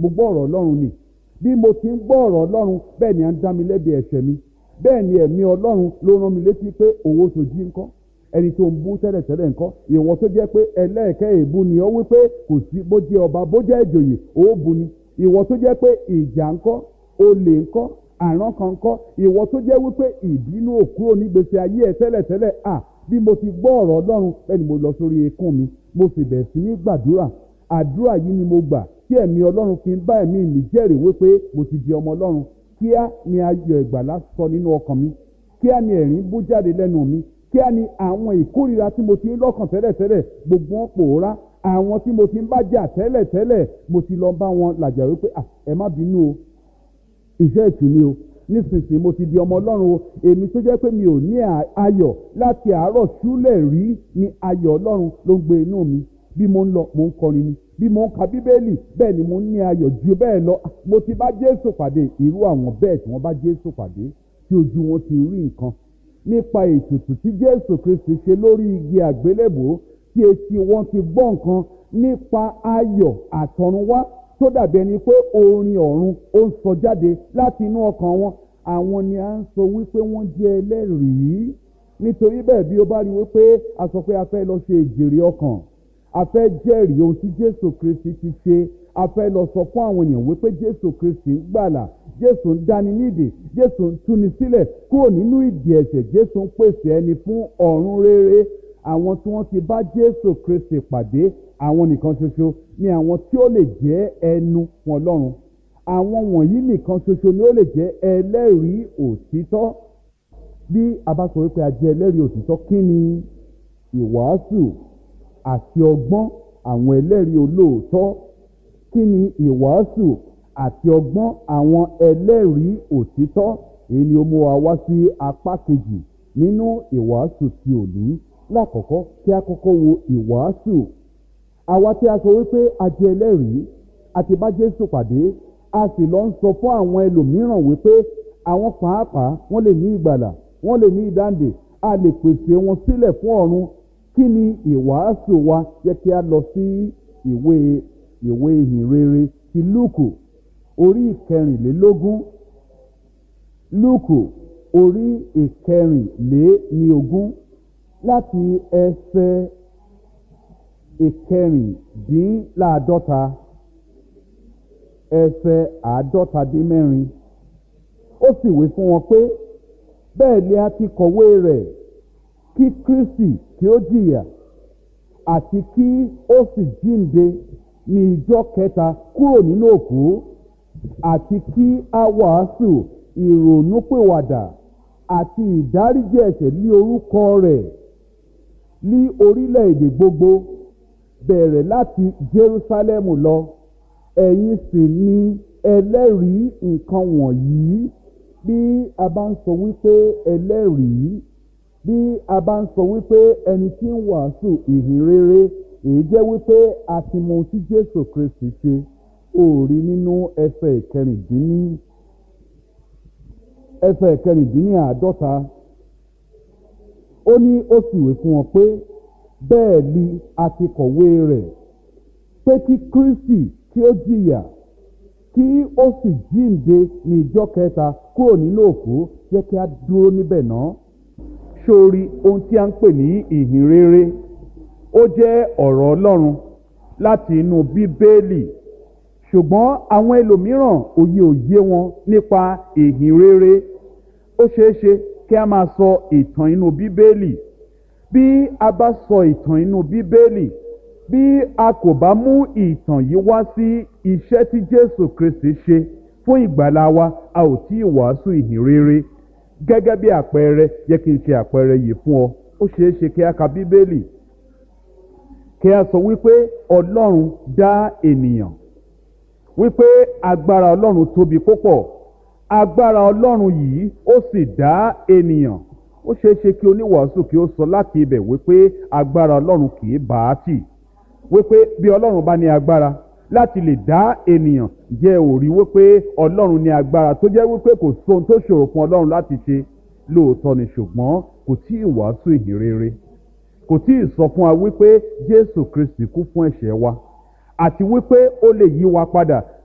mo gbọ́ ọ̀rọ̀ ọlọ́run ni bí mo ti ń gbọ́ ọ̀rọ̀ ọlọ́run bẹ́ẹ̀ ni à ń dá mi lẹ́bi ẹ̀ṣẹ̀ mi bẹ́ẹ̀ ni ẹ̀mí ọlọ́run ló rán mi létí pé owó sojí ńkọ́ ẹni tó ń bú tẹ́lẹ̀tẹ́lẹ̀ ńkọ́ ìwọ tó jẹ́ pé ẹlẹ́ẹ̀kẹ́ èébú ni ó wí pé kò sí bó jẹ́ ọba bó jẹ́ ìjòyè ó bu ni ìwọ tó jẹ́ pé ìjà ńkọ́ olè ńkọ́ àrán kan ńkọ́ ìwọ tó jẹ́ wípé ìbínú òkúrò nígbèsè ayé ẹ̀ tẹ́lẹ̀tẹ́lẹ̀ à bí mo ti gbọ́ ọ̀rọ̀ ọlọ́run bẹ́ẹ̀ ni mo lọ sórí ekún mi mo sì bẹ̀rẹ̀ sí ní gbàdúrà àdúrà yìí ni mo gbà tí ẹ̀mí ọlọ́run fi ń bá ẹ̀mí mi jẹ́rìí wípé mo ti di ọmọ ọlọ́run kíá ni ayọ̀ ìgbàlá sọ nínú ọkàn mi kíá ni ẹ̀rín bú jáde lẹ́nu mi kíá ni àwọn ìkórìíra tí mo ti ń lọ́kàn tẹ́lẹ̀tẹ́lẹ̀ gbogbo wọn pòórá àwọn tí mo ti ń bá jà tẹ́lẹ̀tẹ́lẹ̀ mo ti lọ bá wọn làjà wípé ẹ má bínú o iṣẹ́ ìtùnú o nísinsìnyí mo ti di ọmọ ọlọ́run o èmi tó jẹ́ pé mi ò ní ayọ̀ láti àárọ̀ ṣúlẹ̀ rí ni ayọ̀ ọlọ́run ló ń gbé inú mi bí mo ń lọ mo ń kọrin ni bí mo ń ka bíbélì bẹ́ẹ̀ ni mo ń ní ayọ̀ ju bẹ́ẹ̀ lọ mo ti bá jésù pàdé irú àwọn bẹ́ẹ̀ tí wọ́n bá jésù pàdé tí ojú wọn ti rí nǹkan nípa ètùtù tí jésù kristi ṣe lórí igi àgbélébò tí etí wọn ti gbọ́ nǹkan nípa ayọ̀ àtọ̀runwá tó dàbí ẹni pé orin ọ̀run ó ń sọ jáde láti inú ọkàn wọn àwọn ni à ń sọ wípé wọ́n jẹ́ ẹlẹ́rìí nítorí bẹ́ẹ̀ bí ó bá rí wípé a sọ pé a fẹ́ lọ ṣe ìjèrè ọkàn a fẹ́ jẹ́rìí ohun tí jésù kristi ti ṣe a fẹ́ lọ sọ fún àwọn èèyàn wípé jésù kristi ń gbàlà jésù ń dáni nídè jésù ń túni sílẹ̀ kúrò nínú ìdè ẹ̀ṣẹ̀ jésù ń pèsè ẹni fún ọ̀run rere àwọn tí wọ́n ti bá jésù kristi pàdé àwọn nìkan ṣoṣo ni àwọn tí ó lè jẹ́ ẹnu fún ọlọ́run àwọn wọ̀nyí nìkan ṣoṣo ni ó lè jẹ́ ẹlẹ́rìí òtítọ́ bí a bá sọ wípé a jẹ́ ẹlẹ́rìí òtítọ́ kí ni ìwàásù àti ọgbọ́n àwọn ẹlẹ́rìí olóòótọ́ kí ni ìwàásù àti ọgbọ́n àwọn ẹlẹ́rìí òtítọ́ èyí ni ó mú wa wá sí apá kejì nínú ìwàásù ti òní lákọ̀ọ́kọ́ kí a kọ́kọ́ wo ìwàásù àwa tí a sọ wípé a jẹ́ ẹlẹ́rìí àti bá Jésù pàdé a sì lọ ń sọ fún àwọn ẹlòmíràn wípé àwọn pàápàá wọ́n lè ní ìgbàlà wọ́n lè ní ìdáǹdè a lè pèsè wọn sílẹ̀ fún ọ̀run kí ni ìwàásù wa yẹ kí a lọ sí ìwé ìwé ìhìnrere ti lúùkù orí ìkẹrìnlélógún lúùkù orí ìkẹrìnléníogún láti ẹsẹ̀ ìkẹrìndínláàdọ́ta ẹsẹ̀ àádọ́ta dín mẹ́rin ó sì wí fún wọn pé bẹ́ẹ̀ ni a ti kọ̀wé rẹ̀ kí Kristi kí ó jìyà àti kí ó sì jíǹde ní ìjọ́ kẹta kúrò nínú òkú àti kí a wàásù ìrònúpìwàdà àti ìdáríjì ẹ̀ṣẹ̀ ní orúkọ rẹ̀ ní orílẹ̀-èdè gbogbo bẹ̀rẹ̀ láti Jerúsálẹ́mù lọ ẹ̀yin sì ni ẹlẹ́rìí nǹkan wọ̀nyí bí a bá ń sọ wípé ẹlẹ́rìí bí a bá ń sọ wípé ẹni tí ń wàásù ìhìn rere èyí jẹ́ wípé a ti mọ ohun tí Jésù Kristi ṣe ó rí nínú ẹsẹ̀ ìkẹrìndínní ẹsẹ̀ ìkẹrìndínní àádọ́ta ó ní ó sì wé fún wọn pé bẹ́ẹ̀ ni a ti kọ̀wé rẹ̀ pé kí Kristi kí ó jìyà kí ó sì jíǹde ní ìjọ́ kẹta kúrò nínú òkú jẹ́ kí a dúró níbẹ̀ náà sórí ohun tí a ń pè ní ìhìn rere ó jẹ́ ọ̀rọ̀ Ọlọ́run láti inú Bíbélì ṣùgbọ́n àwọn ẹlòmíràn òye òye wọn nípa ìhìn rere ó ṣeé ṣe kí a máa sọ ìtàn inú Bíbélì bí a bá sọ ìtàn inú Bíbélì bí a kò bá mú ìtàn yìí wá sí iṣẹ́ tí Jésù Kristi ṣe fún ìgbàlá wa a ò tí ì wàásù ìhìn rere gẹ́gẹ́ bí àpẹẹrẹ yẹ kí n ṣe àpẹẹrẹ yìí fún ọ ó ṣeé ṣe kí a ka Bíbélì kí a sọ wípé Ọlọ́run dá ènìyàn wípé agbára Ọlọ́run tóbi púpọ̀ agbára Ọlọ́run yìí ó sì dá ènìyàn ó ṣeé ṣe kí oníwàásù kí ó sọ láti ibẹ̀ wípé agbára Ọlọ́run kì í bá a tì wípé bí Ọlọ́run bá ní agbára láti lè dá ènìyàn jẹ́ òrí wípé Ọlọ́run ní agbára tó jẹ́ wípé kò sóhun tó ṣòro fún Ọlọ́run láti ṣe lóòótọ́ ni ṣùgbọ́n kò tí ì wàásù ìhìn rere kò tí ì sọ fún wa wípé Jésù Kristi kú fún ẹ̀ṣẹ̀ wa àti wípé ó lè yí wa padà